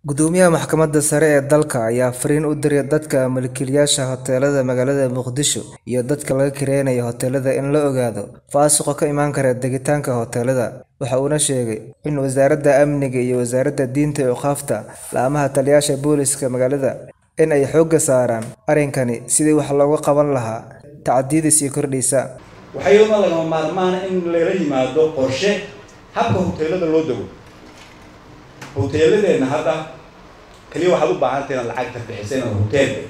Gudoomiyaha Maxkamadda Sare ee dalka ayaa fariin u diray dadka milkiilayaasha hoteelada magaalada Muqdisho iyo dadka laga kireynayo hoteelada in la ogaado fasuqa ka iman kara degitaanka hoteelada. Waxa uuna sheegay in Wasaaradda Amniga iyo Wasaaradda Diinta iyo Awqaafta laamaha taliyayaasha booliska magaalada in ay xoogga saaraan arrinkani sidii wax looga qaban lahaa tacadiyada sii kordhaysa. waxaa iyaduna lagama maarmaan in lala yimaado qorshe habka hoteelada loo dego hoteeladeenna hadda kaliya waxaad u baahantay inaad lacagta bixisa inaad hotel degto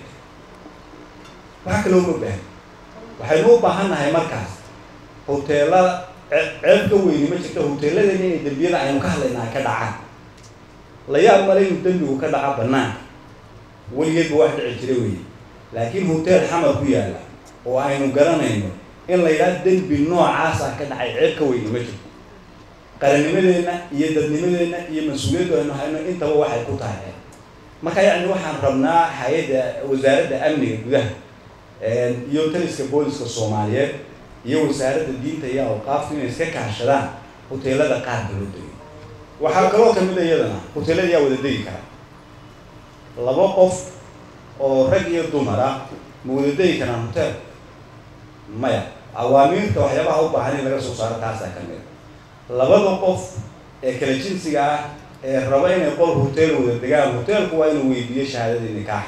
waxa kaloo ma baahan waxaynu u baahan nahay markaas hoteelada ce- ceeb ka weyni ma jirto hoteeladeena inay dembiyada aynu ka hadlaynaa ka dhacaan la yaab male inuu dembigu ka dhaca banaanka weligeedba wax dhici jira weeye laakiin hotel xamar ku yaalla oo aynu garanayno in la yidhaha dembi noocaasa ka dhacay ceeb ka weyni ma jirto qarannimadeenna iyo dadnimadeenna iyo mas-uuliyaddu aynu hayno intaba waxay ku tahay ceeb marka yacni waxaan rabnaa hay-adda wasaaradda amniga gudaha iyo taliska booliska soomaaliyeed iyo wasaaradda diinta iyo awqaafta inay iska kaashadaan hoteelada qaarka loo degay waxaa kaloo kamid a iyadana hoteelada yaa wada degi kara laba qof oo rag iyo dumar ah ma wada degi karaan hotel maya awaamiirta waxyaabaha u baahan in laga soo saaro taasaa ka mid a labada qof ee kala jinsiga ah ee raba inay qol hotel wada degaan hotelku waa inuu weydiiyo shahaadada nikaax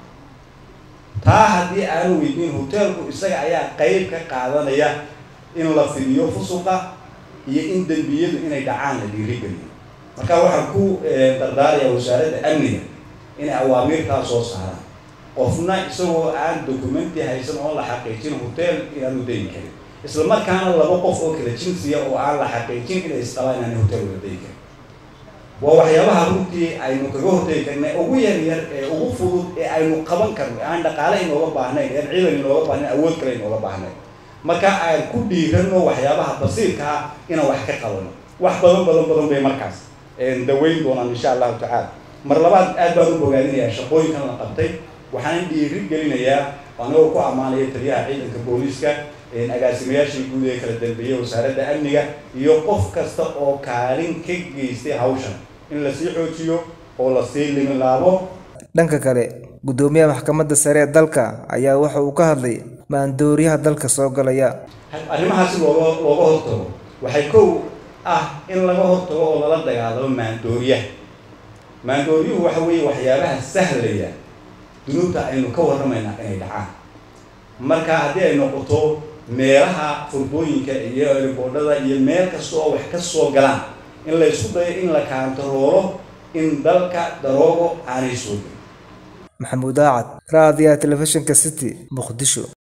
taa haddii aanu weydiin hotelku isaga ayaa qeyb ka qaadanaya in la fidiyo fusuqa iyo in dembiyadu inay dhacaan la dhiirigeliyo marka waxaan ku dardaarayaa wasaaradda amniga inay awaamiirtaa soo saaraan qofna isagoo aan documenti haysan oo la xaqiijin hotel inaanu degi karin isla markaana laba qof oo kala jinsiya oo aan la xaqiijin inay isqabaan inaanay hotel wada degi karin waa waxyaabaha runtii aynu kaga hortegi karnay ugu yar yar ee ugu fudud ee aynu qaban karno aan dhaqaale inooga baahnayn aan ciidan inooga baahnayn awood kale inooga baahnayn marka aan ku dhiirano waxyaabaha basiirka ah inaan wax ka qabano wax badan badan badan bay markaas daweyn doonaan insha allahu tacaala mar labaad aad baan u bogaadinayaa shaqooyinkan la qabtay waxaan dhiiri gelinayaa anigoo ku ammaanaya taliyaha ciidanka booliiska agaasimayaashii guud ee kala dambeeyay wasaaradda amniga iyo qof kasta oo kaalin ka geystay hawshan in lasii xoojiyo oo lasii limilaabo Dhanka kale, Gudoomiyaha Maxkamadda Sare ee dalka ayaa waxa uu ka hadlay maandooriyaha dalka soo galaya. arrimahaasi looga looga hortago waxay kow ah in laga hortago oo lala dagaalamo maandooriyaha maandooriyuhu waxa weeye waxyaabaha sahlaya dunuubta aynu ka warramaynaa inay dhacaan marka haddii ay noqoto meelaha furbooyinka iyo riboodhada iyo meel kasta oo wax ka soo galaan in la isku dayo in la kaantaroolo in dalka daroogo aanay soo gelin Maxamuud Aacad, Raadiyaha Telefishinka City, Muqdisho.